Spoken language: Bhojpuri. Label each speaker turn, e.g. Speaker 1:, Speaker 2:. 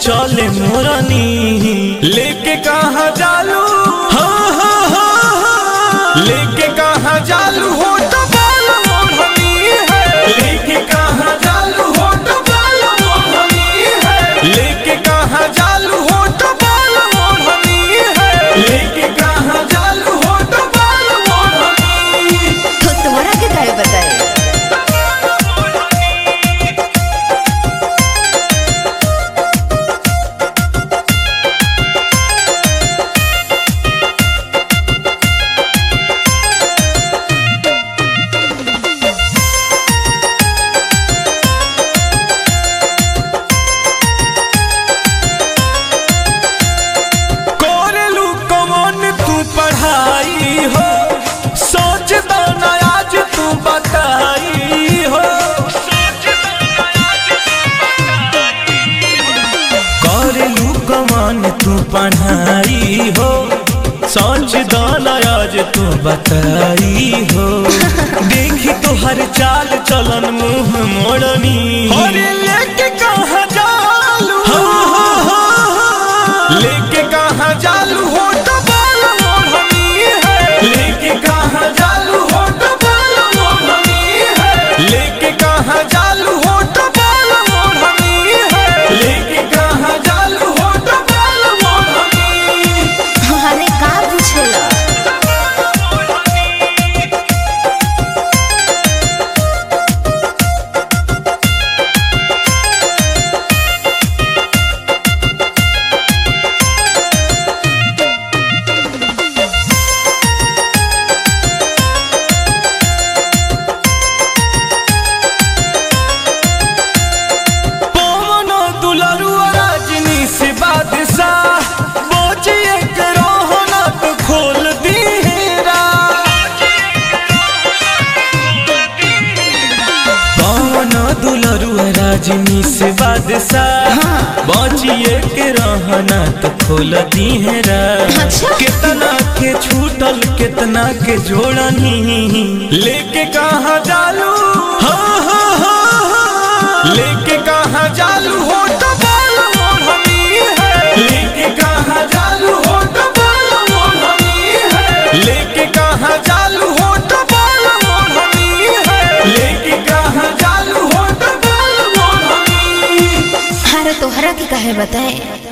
Speaker 1: चले मोरनी लेके कहा जालू हो हो हो हो लेके कहा जालू हो तो बाल मोरनी है लेके कहा जालू हो तो बाल मोरनी है लेके कहा जालू हो तो बाल मोरनी है लेके कहा जालू हो तो बाल मोरनी
Speaker 2: तो तोरा के काहे बताए
Speaker 1: कोरेलू कौन तू पढ़ाई हो सोच दो ना आज तू बताई हो कोरेलू कौन तू पढ़ाई हो सोच दो ना आज तू बताई हो देखी तो हर चाल चलन मुंह मोड़नी अरे लेके कहाँ जालू हो हो हो हो लेके कहाँ जालू हो तो बाल मोरनी है लेके कहाँ जालू हो तो बाल मोरनी है लेके कहाँ जालू हो तो बाल मोरनी है लेके कहाँ जालू हो तो बाल मोरनी
Speaker 2: अरे का पूछेला
Speaker 1: पवन दुलरुआ राजनी से बादशाह बोझिए के रोहना तो खोल दीरा पवन दुलरुआ राजनी से बादशाह बचिए के रहना तो खोल दीहरा
Speaker 2: अच्छा।
Speaker 1: कितना के छूटल कितना के जोड़नी लेके कहाँ जालू हो हो हो हो लेके कहाँ जालू हो तो बाल मोरनी है लेके कहाँ जालू हो तो बाल मोरनी है लेके कहाँ जालू हो तो बाल मोरनी है लेके कहाँ जालू हो तो बाल मोरनी
Speaker 2: अरे तोहरा के काहे बताए